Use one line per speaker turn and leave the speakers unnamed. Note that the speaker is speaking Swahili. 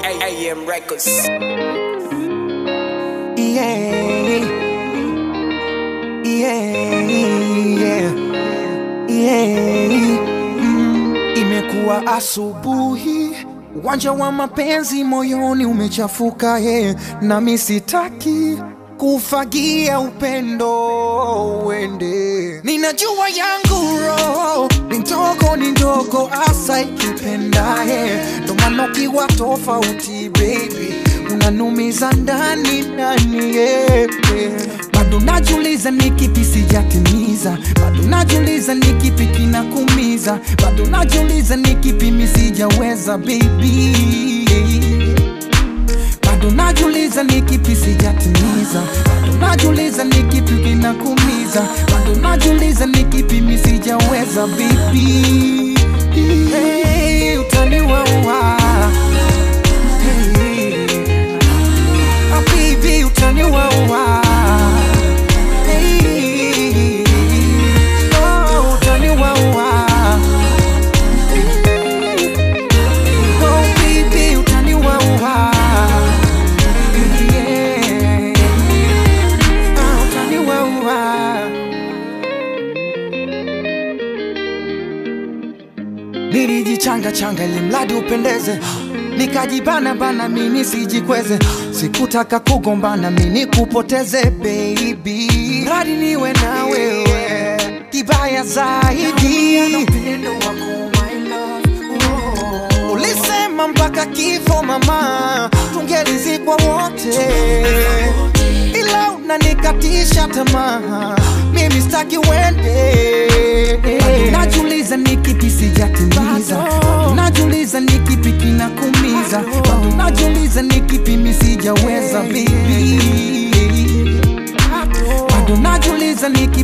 AM Records.
Yeah. Yeah. Yeah. Mm. Imekuwa asubuhi, uwanja wa mapenzi moyoni umechafuka yeah. Nami sitaki kufagia upendo uende. Ninajua yangu roho ni ndogo, ni ndogo asa ikipenda yeah. Ndo maana ukiwa tofauti baby unanumiza ndani ndani yeah, yeah. Bado najuliza ni kipi sijatimiza, bado najuliza ni kipi kinakumiza, bado najuliza ni kipi mi sijaweza baby bado najuliza ni kipi sijatimiza, bado najuliza ni kipi kinakumiza, bado najuliza ni kipi mi sijaweza baby. Hey, utaniwaua hey. Ah, baby, utaniwaua hey. Oh, utaniwaua Oh, baby, utaniwaua Yeah. Ah, utaniwaua nilijichanga changa ili mradi upendeze nikajibana bana mini sijikweze sikutaka kugombana mini kupoteze baby mradi niwe na wewe kibaya zaidi ulisema mpaka kifo mama tungelizikwa wote ila unanikatisha tamaa mimi staki wende Bado najuliza ni kipi sijatimiza Bado najuliza ni kipi kinakumiza Bado najuliza ni kipi mi sijaweza baby bado najuliza ni